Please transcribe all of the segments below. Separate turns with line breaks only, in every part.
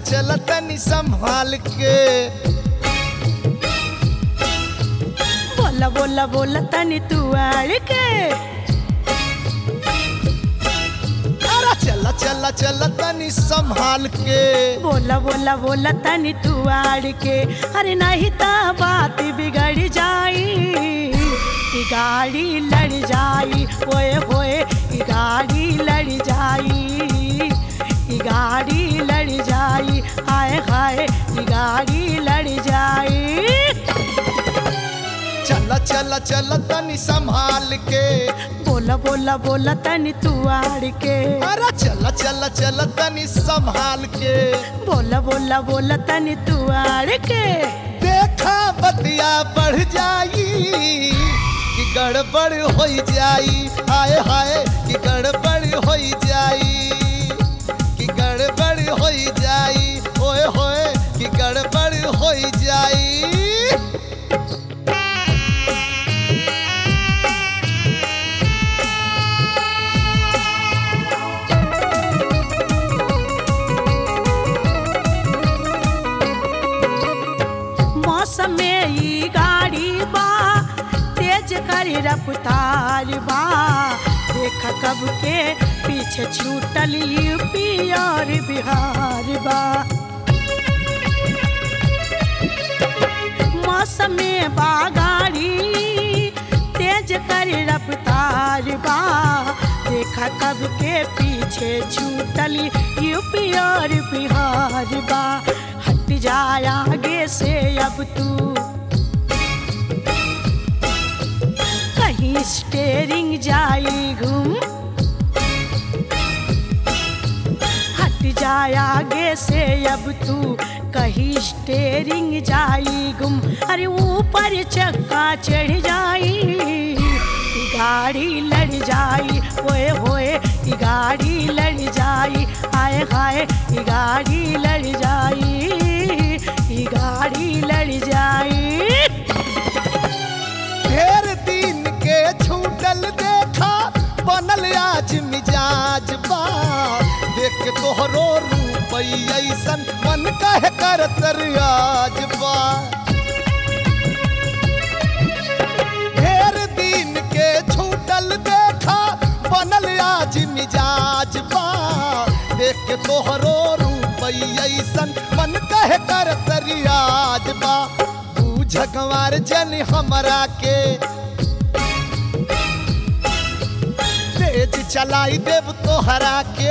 चल तनी संभाल के
बोला बोला बोला तनी तू आड़ के
अरे चल चल चल तनी संभाल के
बोला बोला बोला तनी तू आड़ के अरे नहीं ता बात बिगड़ जाई ई गाड़ी लड़ जाई ओए होए ई गाड़ी लड़ जाई ई गाड़ी लड़ जाई हाय हाय ई गाड़ी लड़ जाई
चल चल चल तनी संभाल के
बोला बोला बोला तनी तू आड़ के
अरे चल चल चल तनी संभाल के
बोला बोला बोला तनी तू आड़ के
देखा बतिया बढ़ जाई कि गड़बड़ हो जाई हाय हाय कि गड़बड़ हो जाई कि गड़बड़ हो जाई ओए होए कि गड़बड़ हो जाई
मौसम में ई गाड़ी बा तेज करी रफ्तार बा देख कब के पीछे छूटल यूपी और बिहार बा मौसम में बा गाड़ी तेज करी रफ्तार बा देखा कब के पीछे छूटल यूपी और बिहार बा हट जाए आगे से अब तू कहीं स्टेरिंग जाई घूम हट जाए आगे से अब तू कहीं स्टेरिंग जाई गुम अरे ऊपर चक्का चढ़ जाई ई गाड़ी लड़ जाई ओए होए ई गाड़ी लड़ जाई आए हाय ई गाड़ी लड़ जाई ई गाड़ी लड़ जाई
ढेर दिन के छूटल देखा बनल आज मिजाज बा देख के तोहरो रूप ऐसन मन कह कर आज बा ढेर दिन के छूटल देखा बनल आज मिजाज बा देख के तोहरो रूप ऐसन मन कह कर आज बा बूझ गंवार जन हमरा के तेज चलाई देव तोहरा के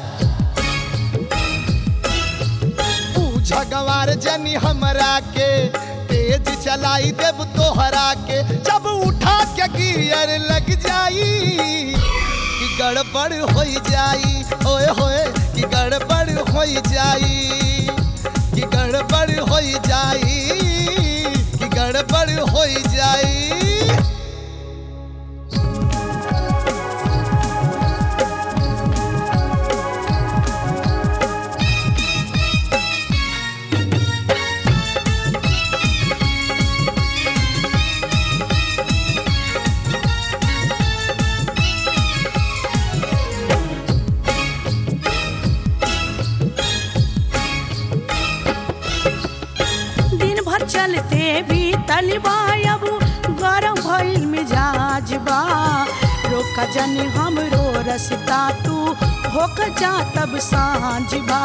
बूझ गंवार जन हमरा के तेज चलाई देव तोहरा के जब उठा के गियर लग जाई कि गड़बड़ हो जाई ओए होए कि गड़बड़ हो जाई कि गड़बड़ हो जाई कि गड़बड़ हो जाई
दिन भर चलते भी तलबा अब गरम भइल मिजाज बा रोक जन हमरो रसता तू होक जा तब सांझ बा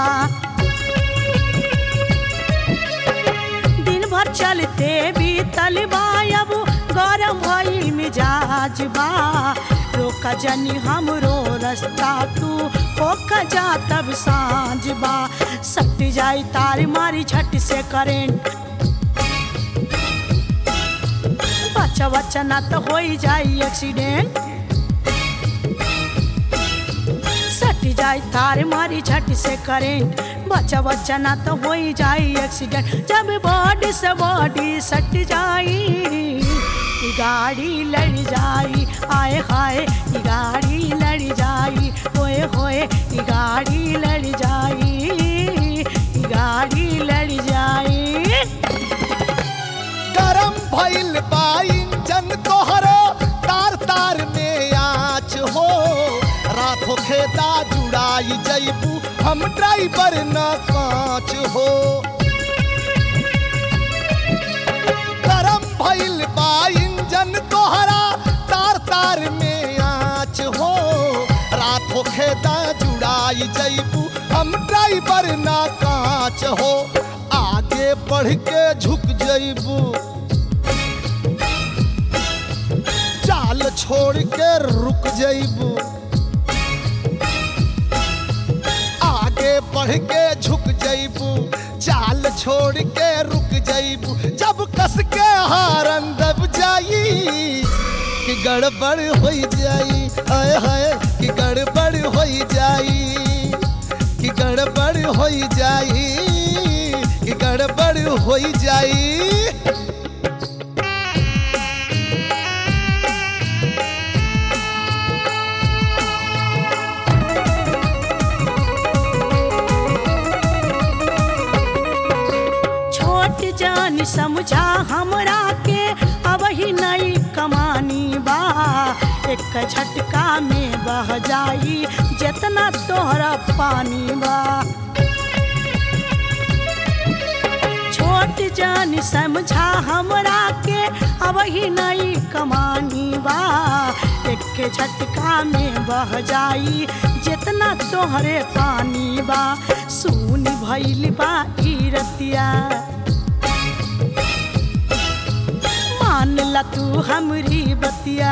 दिन भर चलते भी तलबा अब गरम भइल मिजाज बा रोक जनी हमरो रास्ता तू होक जा तब सांझ बा सट जाई तार मारी झट से करेंट बच्चा बच्चा ना तो हो ही जाई एक्सीडेंट सट जाई तार मारी झट से करेंट बच्चा बच्चा ना तो हो ही जाई एक्सीडेंट जब बॉडी से बॉडी सट जाई ई गाड़ी लड़ जाई आए हाय ई गाड़ी लड़ जाई होए होए ई गाड़ी लड़ जाई ई गाड़ी लड़ जाई
गरम भइल बा इंजन तोहरो तार तार में आँच हो रात खेता जुड़ाई जैबू हम ड्राइवर न कांच हो गरम भइल बा इंजन तोहरा तार तार में आँच हो रात खेता जुड़ाई जैबू हम ड्राइवर ना कांच हो आगे बढ़ के झुक जैबू चाल छोड़ के रुक जैबू आगे बढ़ के झुक जैबू चाल छोड़ के रुक जैबू जब कस के हारन दब जाई कि गड़बड़ हो जाई हाय हाय कि गड़बड़ हो जाई कि गड़बड़ हो जाई कि गड़बड़ हो जाई
छोट जान समझा हमरा के अब ही नई कमानी बा एक झटका में बह जाई जितना तोहरा पानी बा छोट जान समझा हमरा के अब ही नई कमानी बा एक झटका में बह जाई जितना तोहरे पानी बा सुन भइल बा ई रतिया मान ला तू हमरी बतिया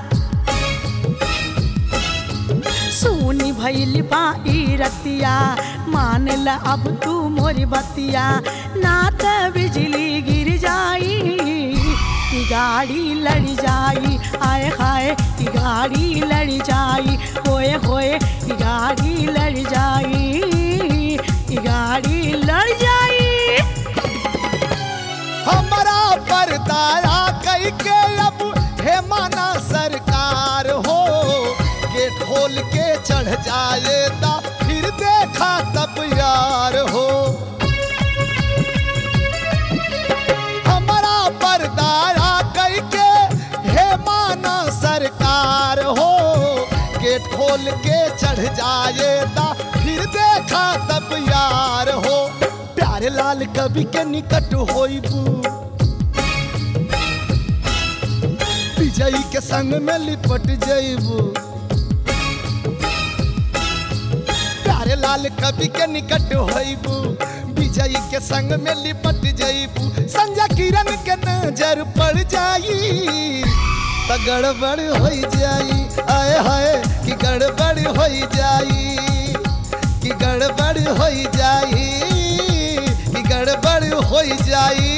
सुनी भइल बा ई रतिया मान ला अब तू मोरी बतिया ना त बिजली गिर जाई कि गाड़ी लड़ जाई आए हाय कि गाड़ी लड़ जाई होए होए कि गाड़ी लड़ जाई कि गाड़ी लड़ जाई
हमारा परदाया कई के अब हे माना सरकार हो के ढोल के चढ़ जाए ता फिर देखा तब यार हो हमारा परदाया कई के हे माना सरकार हो गेट खोल के चढ़ जाए ता फिर देखा तब यार हो प्यारे लाल कवि के निकट होइबू विजयी के संग में लिपट जइबू प्यारे लाल कवि के निकट होइबू विजयी के संग में लिपट जइबू संजय किरण के नजर पड़ जाई त गड़बड़ हो जाई आए हाय कि गड़बड़ हो जाई कि गड़बड़ हो जाई कि गड़बड़ हो जाई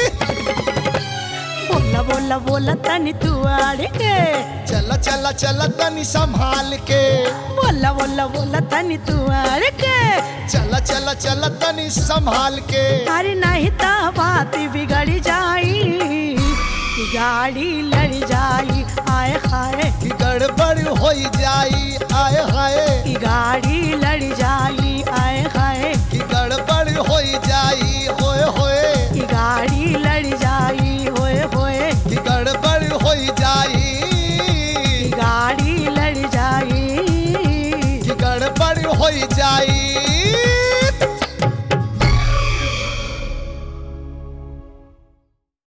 बोला बोला बोला तनी तू आड़ के
चला चला चला तनी संभाल के
बोला बोला बोला तनी तू आड़ के
चला चला चला तनी संभाल के
अरे नहीं तो बात बिगड़ जाई कि गाड़ी लड़ जाई आए हाय
कि गड़बड़ हो जाई आए हाय
कि गाड़ी लड़ जाई आए हाय
कि गड़बड़ हो जाई होए होए
कि गाड़ी लड़ जाई होए होए
कि गड़बड़ हो जाई
कि गाड़ी लड़ जाई
कि गड़बड़ हो जाई